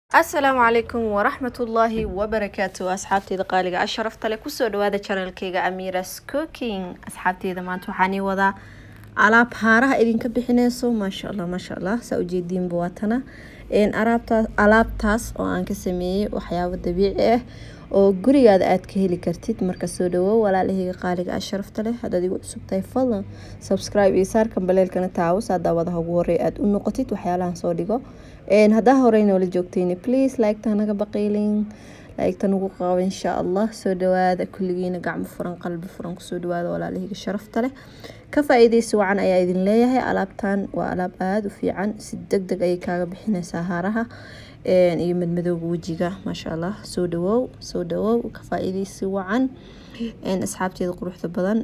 asalaamu calaykum waraxmatullaahi wabarakaatu asxaabteyda qaaliga asharafta leh kusoo dhawaada janalkeyga amiras cooking asxaabteyda maanta waxaan ii wadaa alaab haaraha idinka bixineyso maasha allah maasha allah saa ujeediinba waatana araabtaas alaabtaas oo aan ka sameeyey waxyaabo dabiici ah oo gurigaada aad ka heli kartid marka soo dhawow walaalaheyga qaaliga asharafta leh haddaad igu cusub tahay fadlan subscribe iyo saarkan baleelkana taawus haddaa wadaha ugu horey aada u noqotid waxyaalahan soo dhigo haddaa horey noola joogtayni please like-ta naga baqiylin like-ta nagu qabo insha allah soo dhawaada kulligiina gacmo furan qalbi furan kusoo dhawaada walaalahayga sharafta leh ka faa-iideysi wacan ayaa idin leeyahay alaabtan waa alaab aada u fiican si deg deg ayay kaaga bixineysaa haaraha iyo madmadowga wejiga maasha allah soo dhawow soo dhawow ka faa-iideysi wacan asxaabteeda quruxda badan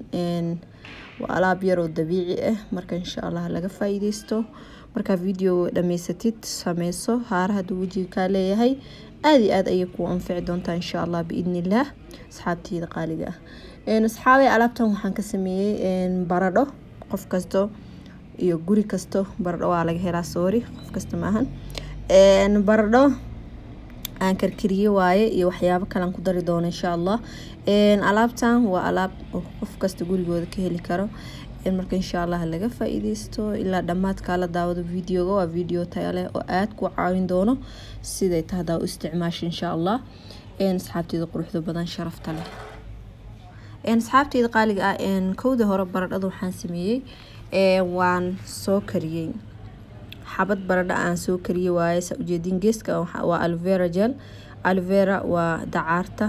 waa alaab yaroo dabiici ah marka insha allah laga faa-iideysto markaa video dhamaysatid sameyso haara hadduu wejiga kaa leeyahay aada iyo aada ayay kuu anfici doontaa insha allah biidni illaah asxaabteyda qaaliga ah asxaabay alaabtan waxaan ka sameeyey baradho qof kasto iyo guri kasto baradho waa laga helaa soori qof kasta maahan baradho aan karkariye waaye iyo waxyaabo kalean ku dari doono insha allah alaabtan waa alaab qof kasta gurigooda ka heli karo marka insha allah laga faa-iideysto ilaa dhammaadkaa la daawado videoga waa video taya leh oo aada ku caawin doono siday tahdaa u isticmaasha insha allah asxaabteeda quruxda badan sharafta leh asxaabteeda qaaliga ah kowda hore baradhada waxaan sameeyey waan soo kariyey xabad baradho aan soo kariyey waaye saa ujeedin geeska waa alvera gel alvera waa dacaarta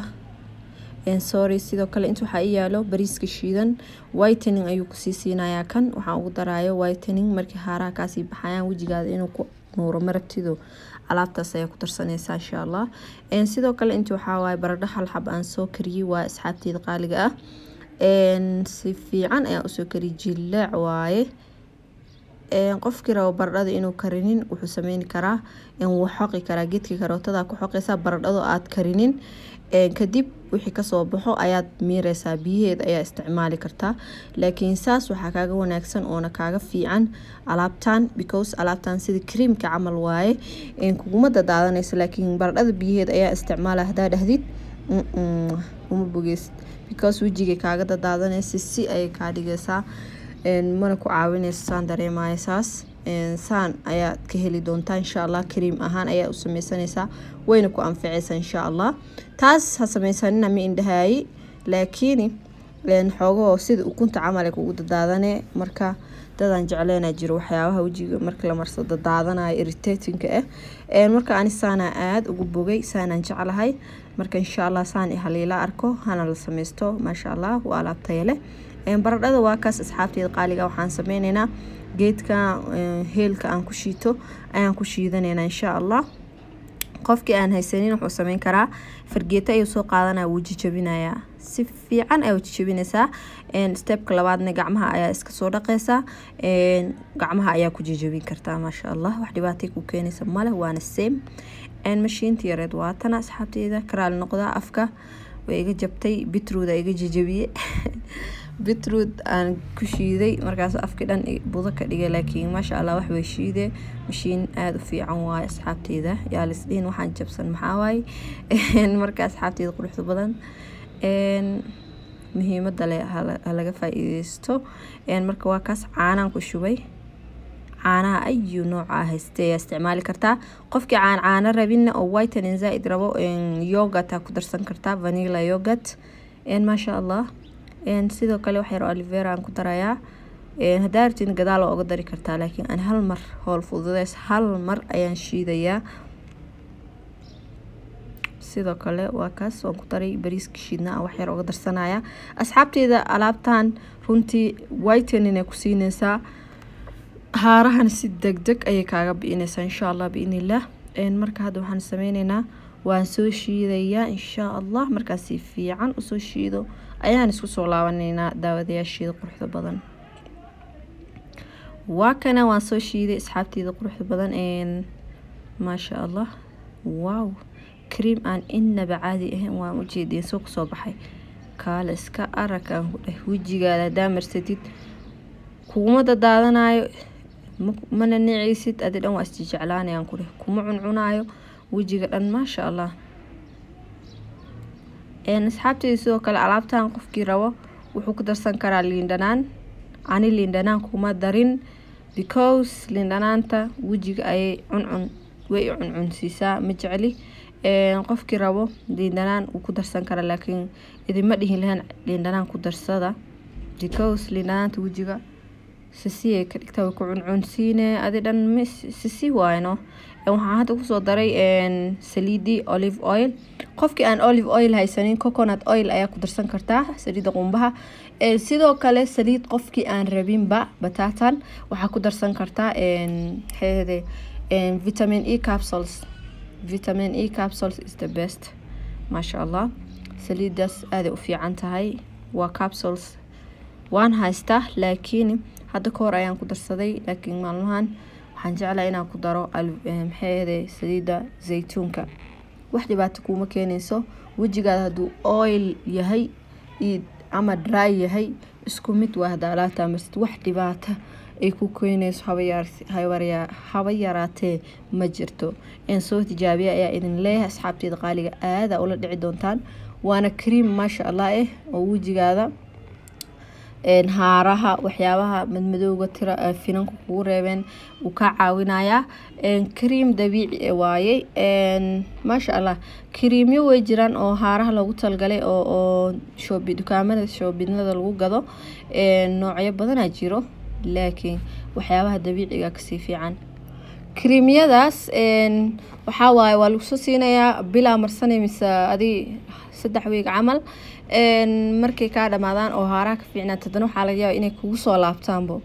sorry sidoo kale inta waxaa ii yaalo bariiska shiidan whitening ayuu kusii siinayaa kan waxaan ugu daraayo whitening markii haaraha kaasii baxayaan wejigaada inuu ku nuuro marabtido alaabtaas ayaa ku darsanaysaa insha allah sidoo kale inta waxaa waaye baradho hal xab aan soo kariyey waa asxaabteeda qaaliga ah si fiican ayaan usoo kariyey jilaac waaye qofkii rabo baradhada inuu karinin wuxuu sameyni karaa wuu xoqi karaa geedka karootada ku xoqeysaa baradhado aad karinin kadib wixii kasoo baxo ayaad miireysaa biyaheeda ayaa isticmaali kartaa laakiin saas waxaa kaaga wanaagsan oona kaaga fiican alaabtan because alaabtan sida creamka camal waaye kuguma dadaadanayso laakiin baradhada biyaheeda ayaa isticmaala hadaa dhahdid uma bogeysid because wejiga kaaga dadaadanaysa si ayay kaa dhigeysaa mana ku caawineyso saan dareemaya saas saan ayaad ka heli doontaa insha allah kariim ahaan ayaa u sameysanaysaa wayna ku anficeysaa insha allah taas ha sameysanina ma indhahaayi laakiin xoogahoo sida ukunta camal kugu dadaadane marka dadaan jecleynaa jiro waxyaabaha wejiga marka la marso dadaadanayo irritatinka ah marka ani saanaa aada ugu bogay saanaan jeclahay marka insha allah saan haliila arko hana la sameysto maasha allah waa alaabtaya leh baradhada waa kaas asxaabteeda qaaliga waxaan sameyneynaa geedka heelka aan ku shiito ayaan ku shiidaneynaa insha allah qofkii aan haysanin wuxuu sameyn karaa fargeeto ayuu soo qaadanaya wuu jijabinayaa si fiican ayaa jijabinaysaa stebka labaadna gacmaha ayaa iska soo dhaqeysaa gacmaha ayaa ku jijabin kartaa maasha allah wax dhibaatay ku keenaysa male waana same mashiinta yareed waatana asxaabteeda karaal noqdaa afka way iga jabtay bitrood iga jijabiye bitrood aan ku shiiday markaas afkii dhan budo ka dhigay laakiin maasha allah wax way shiide mashiin aada u fiican waaye asxaabteeda yaa lisdhihin waxaan jabsan maxaa waaye marka asxaabteeda quruxda badan muhiimada le halaga faa-iideysto marka waa kaas caanaan ku shubay caanaha ayu nooca haystay ayaa isticmaali kartaa qofkii caan caano rabinna oo whitening zaa-id rabo yogat aa ku darsan kartaa vanilla yogat maasha allah sidoo kale wax yaro alivera aan ku darayaa haddaa rabtid gadaal waa uga dari kartaa laakiin aan hal mar howl fududeys hal mar ayaan shiidayaa sidoo kale waa kaas waan ku daray bariiska shiidna aan wax yar uga darsanaya asxaabteeda alaabtan runtii whitening ay ku siineysaa haarahan si deg deg ayay kaaga bi'ineysaa insha allah biidnillaah marka hadda waxaan sameyneynaa waan soo shiidayaa insha allah markaas si fiican usoo shiido ayaan isku soo laabaneynaa daawadayaasheeda quruxda badan waa kana waan soo shiiday asxaabteeda quruxda badan maasha allah wow cream aan inaba caadi ahayn waan ujeediyeen soo kusoo baxay kaale iska arag aan ku dheh wejigaada haddaa marsatid kuguma dadaadanayo mana nicaysid adi dhan waa isjijeclaanayaan ku dheh kuma cuncunaayo wejiga dhan maasha allah asxaabteyda sidoo kale alaabtan qofkii rabo wuxuu ku darsan karaa liindhanaan ani liindhanaan kuma darin because liindhanaanta wejiga ayay cuncun way cuncunsiisaa ma jecli qofkii rabo liindhanaan wuu ku darsan karaa laakiin idinma dhihin lahayn liindhanaan ku darsada because liindhanaanta wejiga sisiyay ka dhigtaa way ku cuncunsiine adi dhan sisi waayno waxaan hadda kusoo daray saliidii olive oil qofkii aan olive oil haysanin coconut oil ayaa ku darsan kartaa saliidda qumbaha sidoo kale saliid qofkii aan rabinba batatan waxaa ku darsan kartaa heede vitamin e capsules vitamin e capsules is the best maasha allah saliidaas aaday u fiican tahay waa capsules waan haystaa laakiin hadda ka hor ayaan ku darsaday laakiin maalmahan waxaan jeclaa inaan ku daro maxaahde saliidda zaytuunka wax dhibaato kuuma keenayso wejigaada hadduu oil yahay ama dry yahay isku mid waa hadda alaabtaa marsid wax dhibaata ay ku keenayso haba yaraatee ma jirto soo tijaabiya ayaa idin leeyahay asxaabteeda qaaliga aada ula dhici doontaan waana cream maasha allah eh oo wejigaada haaraha waxyaabaha madmadowga tira finanka kugu reebeen uu ka caawinayaa cream dabiici waayey maasha allah creamyo way jiraan oo haaraha loogu talgalay oo shoobi dukaamada shoobinada lagu gado noocyo badanaa jiro laakiin waxyaabaha dabiiciga kasii fiican creamyadaas waxaa waaye waa lagusoo siinayaa bilaa marsanay mise adi saddex weeg camal markay kaa dhamaadaan oo haaraha ka fiicnaat haddana waxaa laga yaaba inay kugu soo laabtaanbo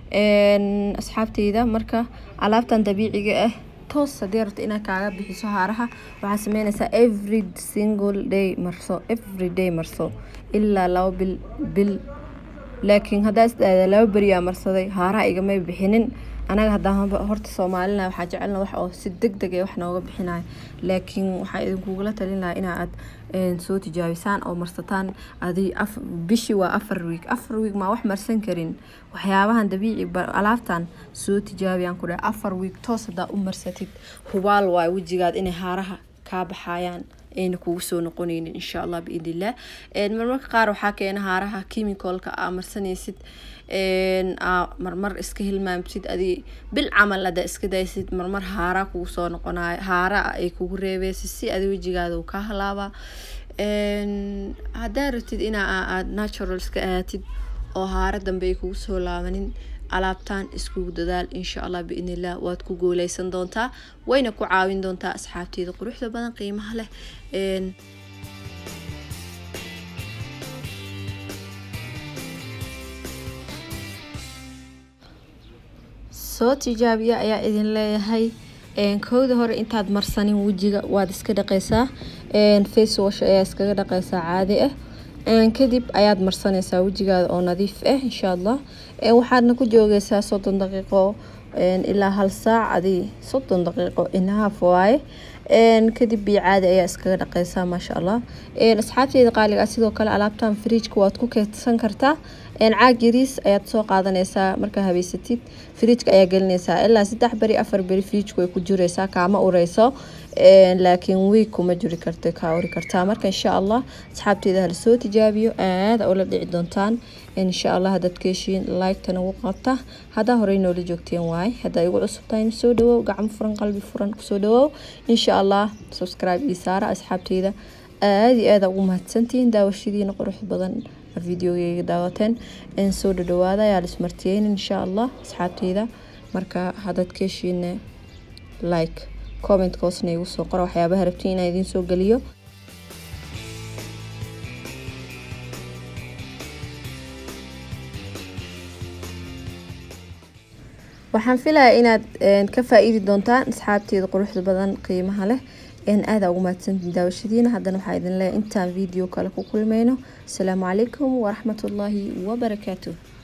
asxaabteyda marka alaabtan dabiiciga ah toos haddii rabto inaad kaaga bixiso haaraha waxaa sameynaysaa every single day marso every day marso ilaa laba bil bil laakiin haddaa isdhaada laba beriyaa marsaday haaraha igamay bixinin anaga haddaan horta soomaalina waxaa jecelna wax oo si deg deg ee wax nooga bixinayo laakiin waxaa idinkugula talin lahaa ina aad soo tijaabisaan oo marsataan adi bishii waa afar wiig afar wiig maa wax marsan karin waxyaabahan dabiici alaabtan soo tijaabiyaan ku dhaha afar wiig toos haddaa u marsatid hubaal waayo wejigaad inay haaraha kaa baxayaan ayna kugu soo noqoneynin insha allah biidn illah marmarka qaar waxaa keena haaraha chemicalka aa marsanaysid marmar iska hilmaamsid adi bil camal ada iska daysid marmar haara kugu soo noqonayo haara ay kugu reebeysid si adi wejigaada uu kaa halaaba haddaa rabtid inaa aad natural iska aatid oo haara dambe ay kugu soo laabanin alaabtan iskugu dadaal insha allah biidn illah waad ku guuleysan doontaa wayna ku caawin doontaa asxaabteeda quruxda badan qiimaha leh soo tijaabiya ayaa idin leeyahay kowda hore intaad marsanin wejiga waad iska dhaqeysaa face wash ayaa iskaga dhaqeysaa caadi ah kadib ayaad marsanaysaa wejigaada oo nadiif ah insha allah waxaadna ku joogeysaa soddon daqiiqo ilaa hal saac adi soddon daqiiqo inahaaf waaye kadib biyo caadi ayaa iskaga dhaqeysaa maasha allah asxaabteyda qaaliga ah sidoo kale alaabtan fridjka waad ku keydsan kartaa caag yariis ayaad soo qaadanaysaa markaa habeysatid fridjka ayaa gelinaysaa ilaa saddex beri afar beri fridjka way ku jireysaa kaama ureyso laakiin wiig kuma jiri karta kaa uri kartaa marka insha allah asxaabteeda hala soo tijaabiyo aada ula dhici doontaan insha allah haddaad ka heshiin like-tan ugu qabta haddaa horey noola joogteen waaye haddaa igu cusubtahay soo dhawow gacmo furan qalbi furan kusoo dhawow insha allah subscribe ii saara asxaabteyda aada iyo aada ugu mahadsantihiin daawashadiina qurux badan videogeyga daawateen soo dhadhawaada ayaa lismartiyeynin insha allah asxaabteyda marka haddaad ka heshiine like comment hoosna igu soo qora waxyaabaha rabtiin inaan idiin soo geliyo waxaan filayaa inaad ka faa-iidi doontaan asxaabteeda quruxda badan qiimaha leh aada ugu mahadsantiin daawashadiina haddana waxaa idin leeyahay intaan video kale ku kulmayno asalaamu calaykum waraxmatullaahi wabarakaatuh